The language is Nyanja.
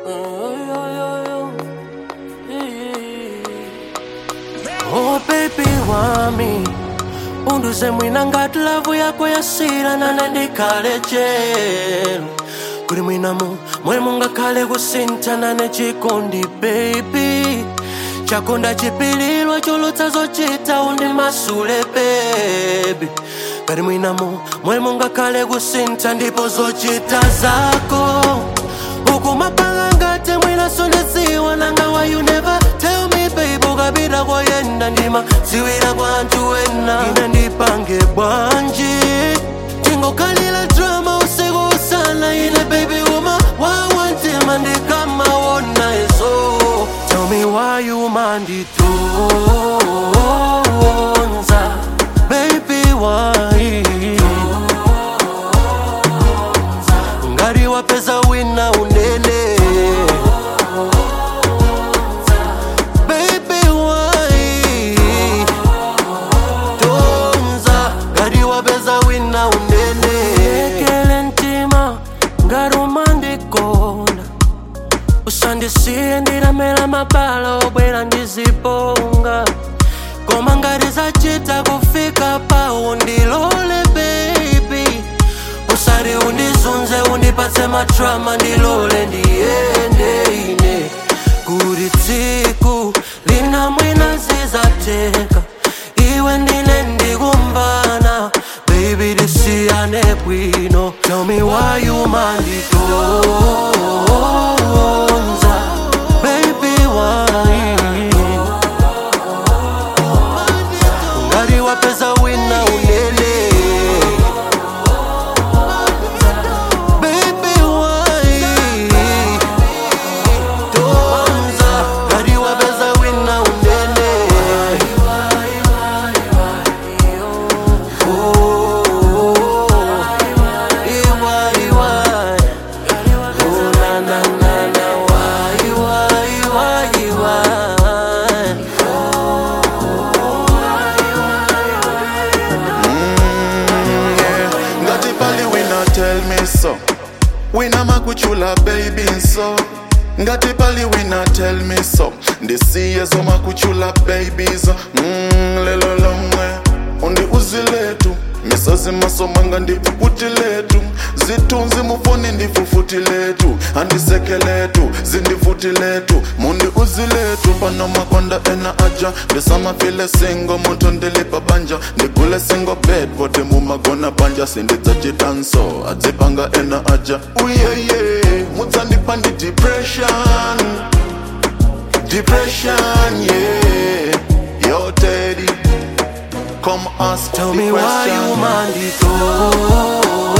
Oh baby wami unduze mwina ngati lavu yako yasira nane ndikhale chelu kuli mwinamu mwe mungakhale kusintha nane chikondi baby chakonda chipililwa cholotsa zochita undi masule baby kali mwinamu mwe mungakhale kusintha ndipo zochita zako ukumapanga ngati mwina sonesiwa nanga why you never tell me babe ukapita koyenda ndima ziwira kwa anthu wena ine ndipange bwanji tingokhalira drama usiku usana ine baby uma wawantima ndikamawona izo tell me why you manditonza baby why ngati wapeza wina unene baby why tonza ngati wapeza wina unene ekele mtima ngati umandikonda usandisiye ndilamela mabala obwera ndiziponga koma ngati zachita kufika pawo ndilole baby usari undizunze undipatse matrama ndilole ndiyende ine kuti tsiku lina mwina zizateka iwe ndine ndikumvana baby tisiyane bwino tell me why you manditonza baby why ngati wapeza wina unene baby why tonza ngati wapeza wina unene Oh, iwa, iwa. Oh, na, na, na, na, why, why, why, why? ngati pali wina tell me so wina makuchula baby so ngati pali wina tell me so ndisiye zomakuchula babies mm, lelo lomwe undi uziletu misazi masomanga ndifufuti letu zitunzi mufoni ndifufuti letu andisekeletu zindifuti letu mundi uziletu pano makonda ena aja ndisamafile singo muntu ndilipa banja ndigule singo bed vote mumagona banja sindidzachitanso adzipanga ena aja uyeye mudzandipa ndi depression depression yeah yo teddy come ask Tell the me why you question manditonza